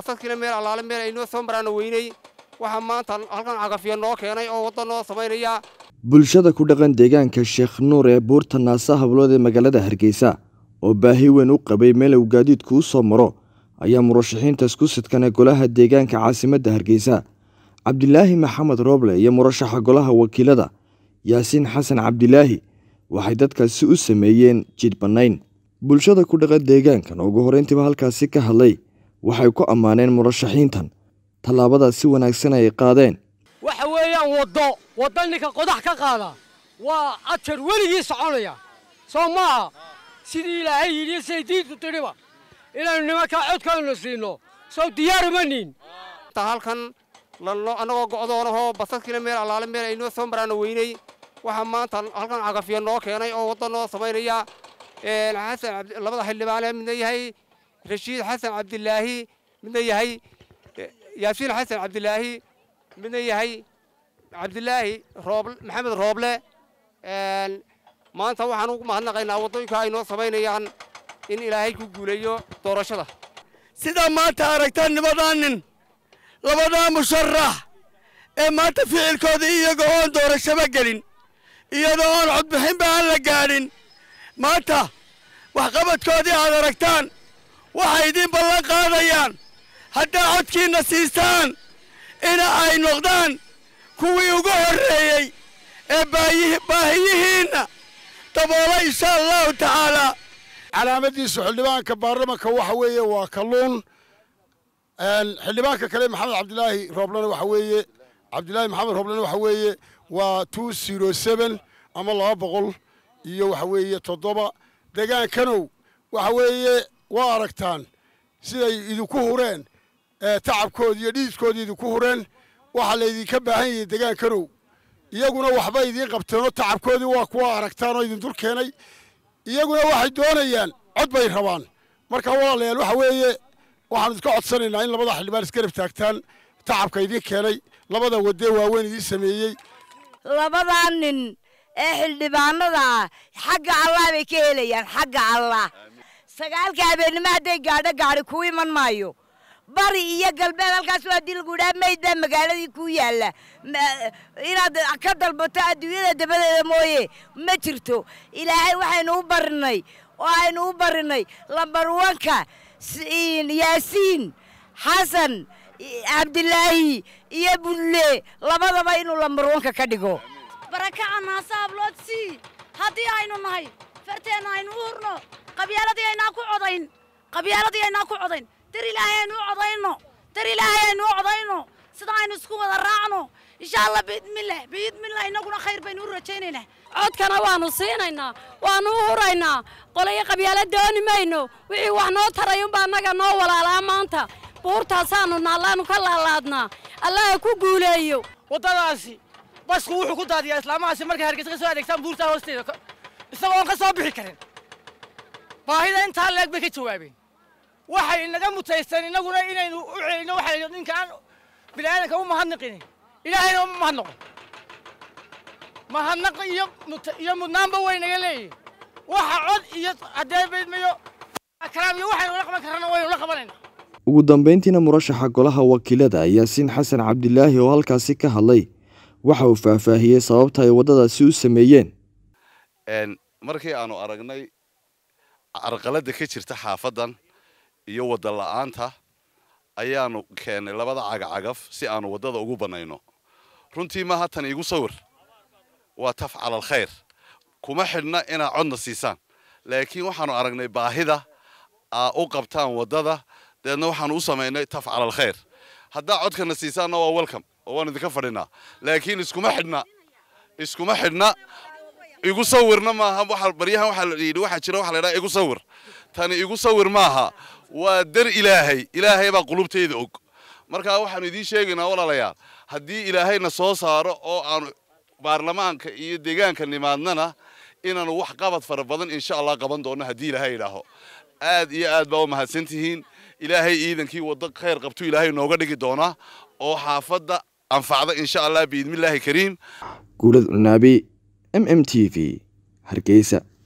basadkiina meel allaale meel aynoo soo maraana weynay waxaa maanta halkan cagafiya noo keenay oo wadda noo samaynaya bulshada ku dhaqan deegaanka sheekh nuur ee buurta naasa hablood ee magaalada hargeysa oo baahi weyn u qabay meel uu gaadiidku u soo maro ayaa murashaxiinta isku sidkana golaha deegaanka caasimadda hargeysa cabdilaahi maxamed rooble iyo murashaxa golaha wakiilada yaasiin xasan cabdilaahi waxay dadkaasi u sameeyeen jidh bannayn bulshada ku dhaqan deegaankan oo ugu horreyntiiba halkaasi ka hadlay waxay ku ammaaneen murashaxiintan tallaabadaas si wanaagsan ay qaadeen waxa weeyaan waddo waddo ninka qodax ka qaada waa ajar weligii soconaya soo maaha sidii ilaahay yidhi siday diintu tidhiba inaynu nimankaa codkaynu siino sow diyaaruma niin halkan annagoo go'doonahoo basadkiina meel allaale meel aynoo soo maraana weynay waxaa maanta halkan cagafiya noo keenay oo wadda noo samaynaya xasan labada xildhibaane midna yahay rashiid xasan cabdilaahi midna yahay yaasiin xasan cabdilaahi midna yahay cabdilaahi rooble maxamed rooble maanta waxaan ugu mahadnaqaynaa waddooyinka ay noo samaynayaan in ilaahay ku guuleeyo doorashada sidaa maanta aragtaan nimadaa nin labadaa musharax ee maanta ficilkoodii iyaga oon doorashaba gelin iyadoo oon codbixinba aan la gaadhin maanta waxqabadkoodii aad aragtaan waxay idiin ballan qaadayaan haddaa codkiinna siisaan ina ay noqdaan kuwii ugu horreeyey ee baahiyihiinna daboola insha allahu tacaalaa calaamadiisu xildhibaanka baarlamanka waxa weeye waa kalluun xildhibaanka kale maxamed cabdilaahi rooblena waxa weeye cabdilaahi maxamed rooblena waxa weeye waa two zero seven ama laba boqol iyo waxa weeye toddoba degaankanow waxa weeye waa aragtaan siday idinku hureen tacabkoodi iyo dhiiskoodii idinku hureen waxaa laydinka baahan yahay degaankanow iyaguna waxba idiin qabteenoo tacabkoodii waa kuwa aragtaan oo idin dul keenay iyaguna waxay doonayaan cod bay rabaan marka walaalayaal waxa weeye waxaanu iska codsanaynaa in labada xildhibaan isgarab taagtaan tacabka idiin keenay labada wadee waaweyn idiin sameeyey labadaa nin ee xildhibaanada ah xagga allah bay ka helayaan xagga allah sagaalka habeennimo hadday gaadho gaadhi ku iman maayo bari iyo galbeed halkaas waa dii lagu idhaha mayd baa magaaladii ku yaalla inaad ka dalbato adduunyada dabadeeda mooye ma jirto ilaahay waxaynu u barinay oo aynu u barinay lambar wanka yaasiin xasan cabdilaahi iyo bulle labadaba inuu lambar wanka ka dhigo barakaca naasa hablood sii haddii aynu nahay farteenna aynu u hurno qabyaaladii aynaa ku codayn qabyaaladii aynaa ku codayn dar ilaahay aynu u codayno dar ilaahay aynu u codayno sida aynu isku wada raacno insha allah biidmillah biidmillah innaguna khayr baynu u rajaynaynaa codkana waannu siinaynaa waannu u huraynaa qolayo qabyaala dooni mayno wixii wax noo taray unbaa annaga noo walaalaa maanta buurtaasaannu naallaannu ka laalaadnaa allaha ku guuleeyo waddadaasi basku wuxuu ku daadiyaa islaamahaasi markay hargeysa ka soo adeegtaan buurtaa hoosteeda isagoo aan ka soo bixi karin baahida intaa leeg bay ka jawaabeen waxay inaga mutaysteen innaguna inaynu u celino waxay ninkaan bini'aadanka u mahadnaqinin ilaahayna uma mahadnaqo mahadnaq iyo iyo mudnaanba way naga leeyihin waxa cod iyo haddee baydmayo akraam iyo waxaynu la qaban karrana waynu la qabanayna ugu dambayntiina murashaxa golaha wakiilada yaasiin xasan cabdilaahi oo halkaasi ka hadlay waxa uu faahfaahiyey sababta ay waddadaasi u sameeyeen markii aanu aragnay carqaladda ka jirta xaafaddan iyo wadda la'aanta ayaanu keennay labada cagacagaf si aanu waddada ugu bannayno runtii maaha tan iigu sawir waa tafcal alkhayr kuma xidhna inaad codna siisaan laakiin waxaanu aragnay baahida aa u qabtaan waddada deedna waxaanu u samaynay tafcal alkhayr haddaa codkana siisaanna waa welcome oo waan idinka fadhinaa laakiin iskuma xidhna iskuma xidhna igu sawirna maaha waxa baryahan waxa la yidhi waxa jira waxa la yidhaha igu sawir tani igu sawir maaha waa dar ilaahay ilaahay baa qulubtayda og markaa waxaanu idiin sheegaynaa walaalayaal haddii ilaahayna soo saaro oo aanu baarlamaanka iyo deegaanka nimaadnana inaanu wax qabad fara badan insha allah qaban doonno haddii ilaahay idhaaho aad iyo aad baa u mahadsantihiin ilaahay ciidankii waddo khayr qabtu ilaahay nooga dhigi doonaa oo xaafadda anfacda insha allah biidmillaahi kariim guulad cunaabi m m t v hargeysa